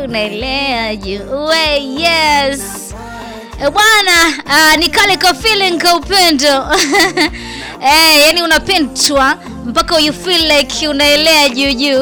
unaelea juu we yes E bwana, uh, ni kale ka feeling ka upendo eh, yani unapendwa mpaka you feel like unaelea juu juu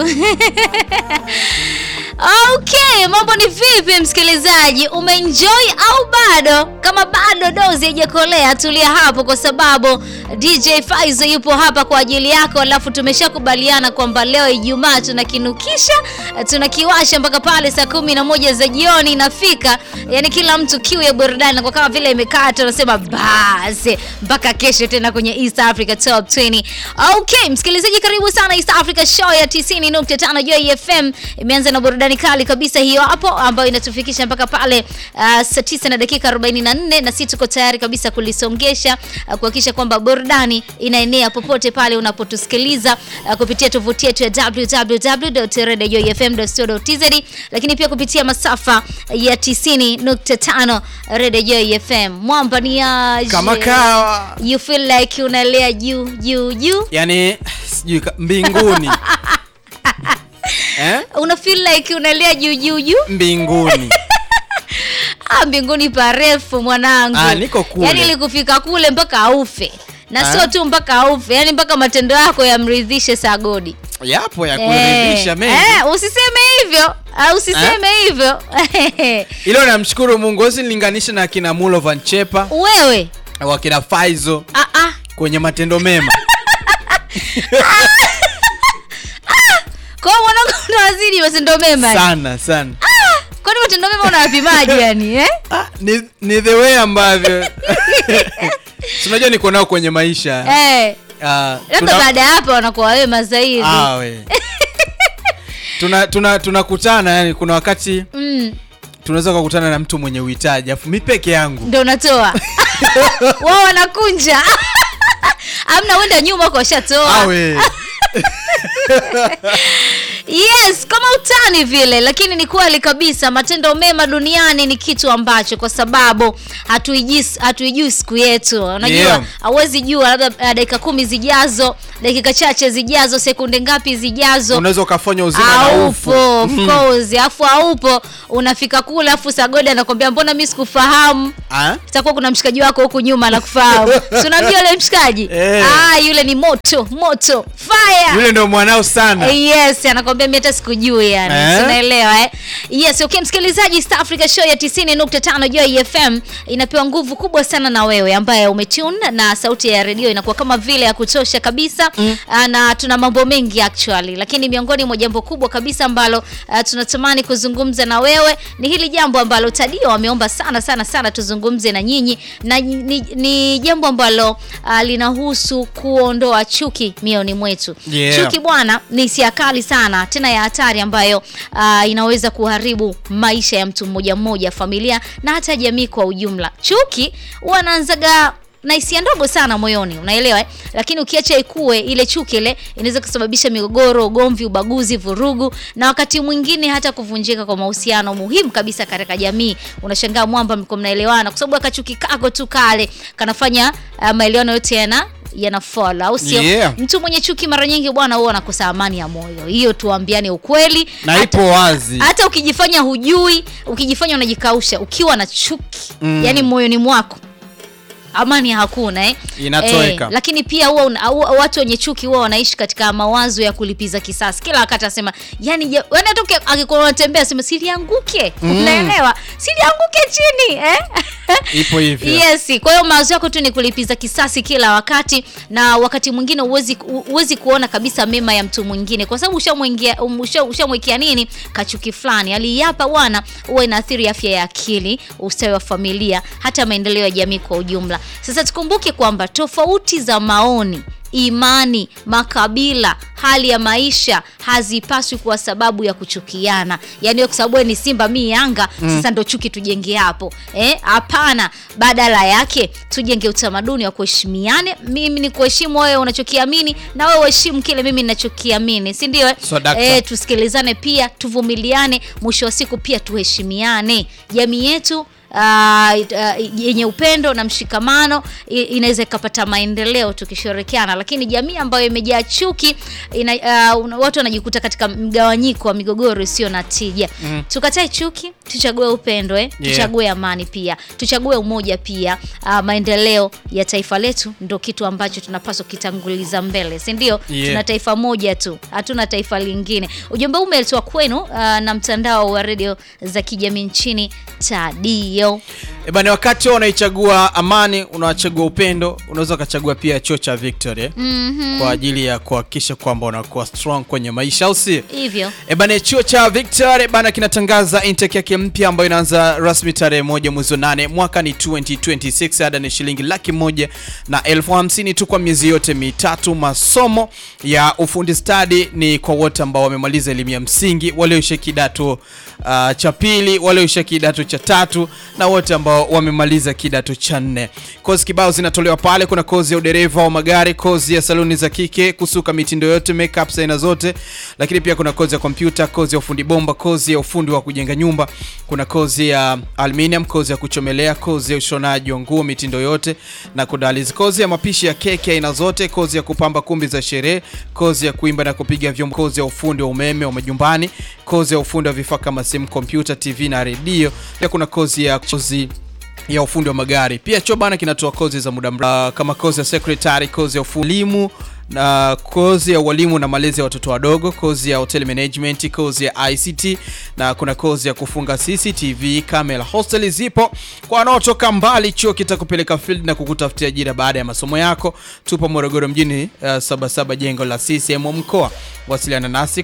Okay, mambo ni vipi msikilizaji? Umeenjoy au bado? Kama bado dozi haijakolea, tulia hapo kwa sababu DJ Faizo yupo hapa kwa ajili yako, alafu tumeshakubaliana kwamba leo Ijumaa tunakinukisha, tunakiwasha mpaka pale saa kumi na moja za jioni inafika. Yani kila mtu kiu ya burudani kwa kama vile imekaa tunasema basi mpaka kesho tena kwenye East Africa Top 20. Okay, msikilizaji karibu sana East Africa Show ya 90.5 Joy FM. Imeanza na burudani kali kabisa hiyo hapo ambayo inatufikisha mpaka pale uh, saa 9 na dakika 44 na sisi tuko tayari kabisa kulisongesha uh, kuhakikisha kwamba burudani inaenea popote pale unapotusikiliza uh, kupitia tovuti yetu ya www.radiojoyfm.co.tz lakini pia kupitia masafa ya 90.5 Radio Joy FM. Mwamba ni aje? Kama kawa. You feel like unalea juu juu juu. yani sijui ka- mbinguni eh? Una feel like unalea juu juu juu. mbinguni Ah, mbinguni parefu mwanangu. Ah, niko kule. Yaani ili kufika kule mpaka aufe. Na Ah. sio tu mpaka aufe, yaani mpaka matendo yako yamridhishe Sagodi. yapo ya Eh, kuridhisha mengi eh, usiseme hivyo. Ah, usiseme hivyo. ilo namshukuru mungu usinilinganisha na kina mulo van chepa Wewe. wakina faizo Ah ah. kwenye matendo mema Kwa hiyo mwanangu unawazidi matendo mema. sana sana Kwani matendo mema unayapimaje yani, eh? ah, ni, ni the way ambavyo tunajua niko nao kwenye maisha Eh. Ah, Labda tuna- baada ya hapo wanakuwa wema zaidi. Ah, we. tuna tuna tunakutana yani kuna wakati Mm, tunaweza kukutana na mtu mwenye uhitaji afu mi peke yangu ndio unatoa. Wao wanakunja. Amna wenda nyuma kwa shatoa. awe Yes, kama utani vile, lakini ni kweli kabisa, matendo mema duniani ni kitu ambacho kwa sababu hatuijui hatuijui siku yetu. Unajua, Yeah. hauwezi jua labda uh, dakika kumi zijazo, dakika chache zijazo, sekunde ngapi zijazo unaweza ukafanya uzima na ufu aupo of course, afu aupo unafika kule, afu Sagodi anakwambia mbona mimi sikufahamu. Ah? Itakuwa kuna mshikaji wako huku nyuma anakufahamu. Si unamjua yule mshikaji? Eh. Ah, yule ni moto, moto, fire. yule ndo mwanao sana Eh, Yes, anakwambia mimi hata sikujui yani. Eh? Si unaelewa eh? Yes, okay msikilizaji, East Africa Show ya 90.5 Joy FM inapewa nguvu kubwa sana na wewe ambaye umetune na sauti ya redio inakuwa kama vile ya kutosha kabisa mm. na tuna mambo mengi actually, lakini miongoni mwa jambo kubwa kabisa ambalo uh, tunatamani kuzungumza na wewe ni hili jambo ambalo Tadio ameomba sana sana sana tuzungumze na nyinyi na ni, ni, ni jambo ambalo uh, linahusu kuondoa chuki mioni mwetu. Yeah. Chuki bwana ni hisia kali sana tena ya hatari ambayo uh, inaweza kuharibu maisha ya mtu mmoja mmoja, familia na hata jamii kwa ujumla. Chuki huwa anaanzaga na hisia ndogo sana moyoni, unaelewa eh? Lakini ukiacha ikue ile chuki ile inaweza kusababisha migogoro, ugomvi, ubaguzi, vurugu na wakati mwingine hata kuvunjika kwa mahusiano muhimu kabisa katika jamii. Unashangaa mwamba mko mnaelewana kwa sababu akachuki kako tu kale kanafanya uh, maelewano yote yana yanafall au sio? Yeah. Mtu mwenye chuki mara nyingi bwana huwa anakosa amani ya moyo. Hiyo tuambiane ukweli. na Hata- ipo wazi hata ukijifanya hujui, ukijifanya unajikausha, ukiwa na chuki Mm. yani moyoni mwako amani hakuna eh? Inatoweka. lakini pia huwa una- huwa- watu wenye chuki huwa wanaishi katika mawazo ya kulipiza kisasi kila wakati, asema yani, je- yani hata uki- akikuwa unatembea sema silianguke, unaelewa, silianguke chini eh? ipo hivyo Yes, kwa hiyo mawazo yako tu ni kulipiza kisasi kila wakati, na wakati mwingine huwezi huwezi kuona kabisa mema ya mtu mwingine, kwa sababu ushamwingia um, usha- ushamwekea nini kachuki fulani. Hali hapa bwana, huwa inaathiri afya ya akili, ustawi wa familia, hata maendeleo ya jamii kwa ujumla. Sasa tukumbuke kwamba tofauti za maoni imani, makabila, hali ya maisha hazipaswi kuwa sababu ya kuchukiana. Yaani wewe kwa sababu wewe ni Simba mi Yanga, sasa ndo chuki tujenge hapo. Eh, hapana. Badala yake tujenge utamaduni wa kuheshimiane. Mimi ni kuheshimu wewe unachokiamini na wewe uheshimu kile mimi ninachokiamini, si ndio? eh? So, dakta. Eh, tusikilizane pia, tuvumiliane, mwisho wa siku pia tuheshimiane. Jamii yetu uh, yenye upendo na mshikamano i- inaweza ikapata maendeleo tukishirikiana, lakini jamii ambayo imejaa chuki ina, uh, una- watu wanajikuta katika mgawanyiko wa migogoro isiyo na tija. Tukatae chuki, tuchague upendo eh? Yeah. tuchague amani pia, tuchague umoja pia. Uh, maendeleo ya taifa letu ndo kitu ambacho tunapaswa kitanguliza mbele, si ndio? Yeah. Tuna taifa moja tu, hatuna taifa lingine. Ujumbe huu umeletwa kwenu uh, na mtandao wa redio za kijamii nchini Tadio. E bana, wakati wewe unaichagua amani, unachagua upendo, unaweza ukachagua pia chuo cha Victory eh? kwa ajili ya kuhakikisha kwamba unakuwa strong kwenye maisha, au si? Hivyo E bana, chuo cha Victory bana kinatangaza intake yake mpya ambayo inaanza rasmi tarehe moja mwezi wa nane mwaka ni 2026. Ada ni shilingi laki moja na elfu hamsini tu kwa miezi yote mitatu. Masomo ya ufundi stadi ni kwa wote ambao wamemaliza elimu ya msingi, walioisha kidato uh, cha pili, walioisha kidato cha tatu na wote ambao wamemaliza kidato cha nne. Kozi kibao zinatolewa pale. Kuna kozi ya udereva wa magari, kozi ya saluni za kike, kusuka mitindo yote, makeup za aina zote, lakini pia kuna kozi ya kompyuta, kozi ya ufundi bomba, kozi ya ufundi wa kujenga nyumba, kuna kozi ya aluminium, kozi ya kuchomelea, kozi ya ushonaji wa nguo mitindo yote na kudalizi, kozi ya mapishi ya keki aina zote, kozi ya kupamba kumbi za sherehe, kozi ya kuimba na kupiga vyombo, kozi ya ufundi wa umeme wa majumbani, kozi ya ufundi wa vifaa kama simu, kompyuta, TV na redio. Pia kuna kozi ya kozi ya ufundi wa magari. Pia chuo bana kinatoa kozi za muda mrefu kama kozi ya secretary, kozi ya ufulimu na kozi ya ualimu na malezi ya watoto wadogo, kozi ya hotel management, kozi ya ICT na kuna kozi ya kufunga CCTV camera. Hostel zipo kwa wanaotoka mbali. Chuo kitakupeleka field na kukutafutia ajira baada ya masomo yako. Tupo Morogoro mjini, uh, Sabasaba jengo la CCM mkoa. Wasiliana nasi